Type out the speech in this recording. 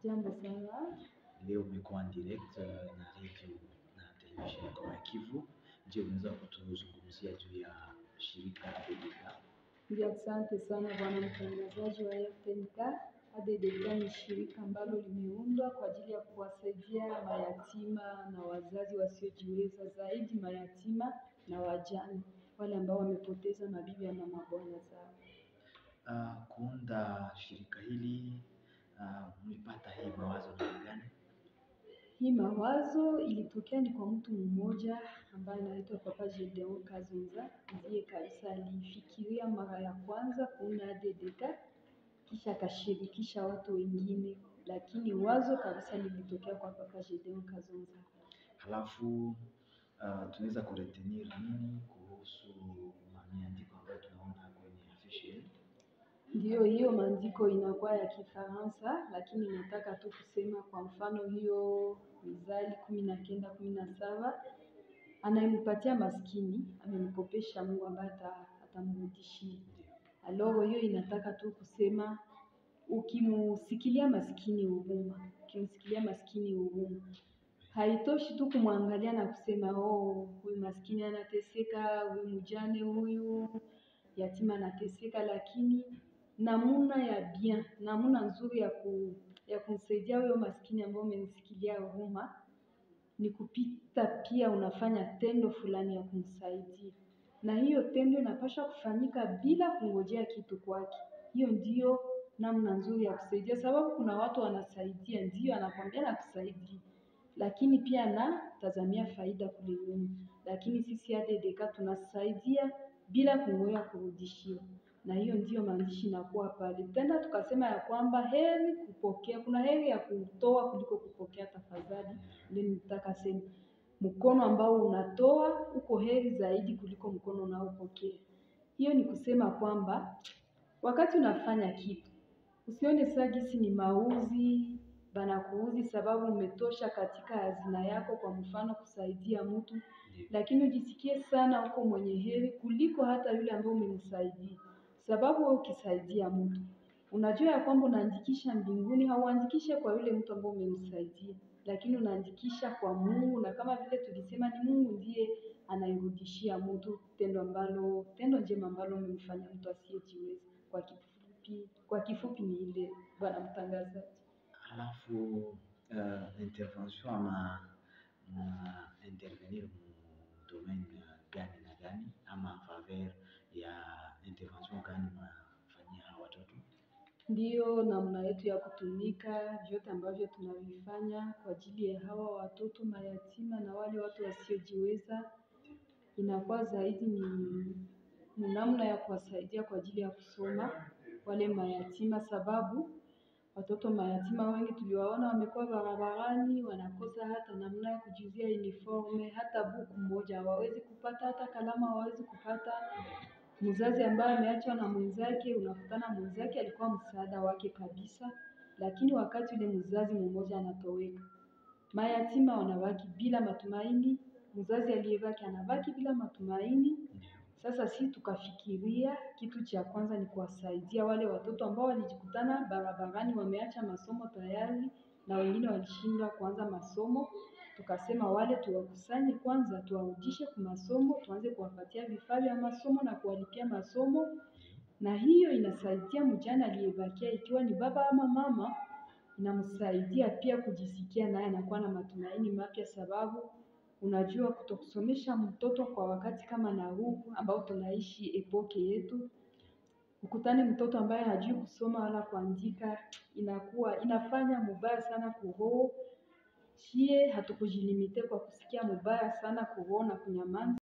Jambo sana. Leo umekuwa en direct uh, na radio na televisheni Ngoma ya Kivu. Je, unaweza kutuzungumzia juu ya shirika ADK? Ndio, asante sana bwana mtangazaji wa RTNK. ADDK ni shirika ambalo limeundwa kwa ajili ya kuwasaidia mayatima na wazazi wasiojiweza, zaidi mayatima na wajane, wale ambao wamepoteza mabibi na mabwana zao. Uh, kuunda shirika hili uh, mlipata hii mawazo namna gani? Hii mawazo ilitokea ni kwa mtu mmoja ambaye anaitwa Papa Gedeon Kazunza, ndiye kabisa alifikiria mara ya kwanza kuunda ADDK, kisha akashirikisha watu wengine, lakini wazo kabisa lilitokea kwa Papa Gedeon Kazunza. Halafu uh, tunaweza kuretenir nini kuhusu maandiko ambayo tunaona kwenye affiche yenu? Ndiyo, hiyo maandiko inakuwa ya Kifaransa, lakini nataka tu kusema kwa mfano hiyo Mithali kumi na kenda kumi na saba anayempatia maskini amemkopesha Mungu ambaye ata- atamrudishia. Aloro, hiyo inataka tu kusema ukimusikilia maskini huruma, ukimsikilia maskini huruma, haitoshi tu kumwangalia na kusema oh, huyu maskini anateseka, huyu mjane, huyu yatima anateseka, lakini namuna ya bien, namuna nzuri ya ku, ya kumsaidia huyo maskini ambaye umemsikilia huruma ni kupita pia unafanya tendo fulani ya kumsaidia, na hiyo tendo inapaswa kufanyika bila kungojea kitu kwake. Hiyo ndiyo namna nzuri ya kusaidia, sababu kuna watu wanasaidia, ndiyo anakwambia nakusaidia, lakini pia anatazamia faida kule nyuma. Lakini sisi ADDK tunasaidia bila kungoja kurudishiwa, na hiyo ndiyo maandishi inakuwa pale. Tena tukasema ya kwamba heri kupokea, kuna heri ya kutoa kuliko kupokea. Tafadhali ndio nitaka sema, mkono ambao unatoa uko heri zaidi kuliko mkono unaopokea. Hiyo ni kusema kwamba wakati unafanya kitu usione saa gisi ni mauzi banakuuzi sababu umetosha katika hazina yako, kwa mfano kusaidia mtu, lakini ujisikie sana uko mwenye heri kuliko hata yule ambaye umemsaidia, sababu wewe ukisaidia mtu unajua ya kwamba unaandikisha mbinguni, hauandikishe kwa yule mtu ambaye umemsaidia, lakini unaandikisha kwa Mungu, na kama vile tulisema ni Mungu ndiye anairudishia mtu tendo ambalo tendo njema ambalo umemfanya mtu asiyejiweza. Kwa kifupi, kwa kifupi ni ile, bwana mtangazaji. Halafu uh, intervention ama na intervenir mu domaine gani na gani ama faveur ya intervention gani mnafanyia hawa watoto? Ndiyo namna yetu ya kutumika, vyote ambavyo tunavifanya kwa ajili ya hawa watoto mayatima na wale watu wasiojiweza, inakuwa zaidi ni, ni namna ya kuwasaidia kwa ajili ya kusoma wale mayatima, sababu watoto mayatima wengi tuliwaona wamekuwa barabarani, wanakosa hata namna ya kujiuzia uniforme, hata buku moja hawawezi kupata, hata kalamu hawawezi kupata mzazi ambaye ameachwa na mwenzake, unakutana mwenzake alikuwa msaada wake kabisa, lakini wakati ule mzazi mmoja anatoweka, mayatima wanabaki bila matumaini, mzazi aliyebaki anabaki bila matumaini. Sasa si tukafikiria kitu cha kwanza ni kuwasaidia wale watoto ambao walijikutana barabarani, wameacha masomo tayari na wengine walishindwa kuanza masomo. Tukasema wale tuwakusanye kwanza, tuwarudishe kwa masomo, tuanze kuwapatia vifaa vya masomo na kuwalipia masomo, na hiyo inasaidia mjane aliyebakia, ikiwa ni baba ama mama, inamsaidia pia kujisikia naye anakuwa na matumaini mapya, sababu unajua kutokusomesha mtoto kwa wakati kama na huu ambao tunaishi epoke yetu, ukutane mtoto ambaye hajui kusoma wala kuandika, inakuwa inafanya mubaya sana kuroho. Chie hatukujilimite kwa kusikia mubaya sana kuroho na kunyamaza.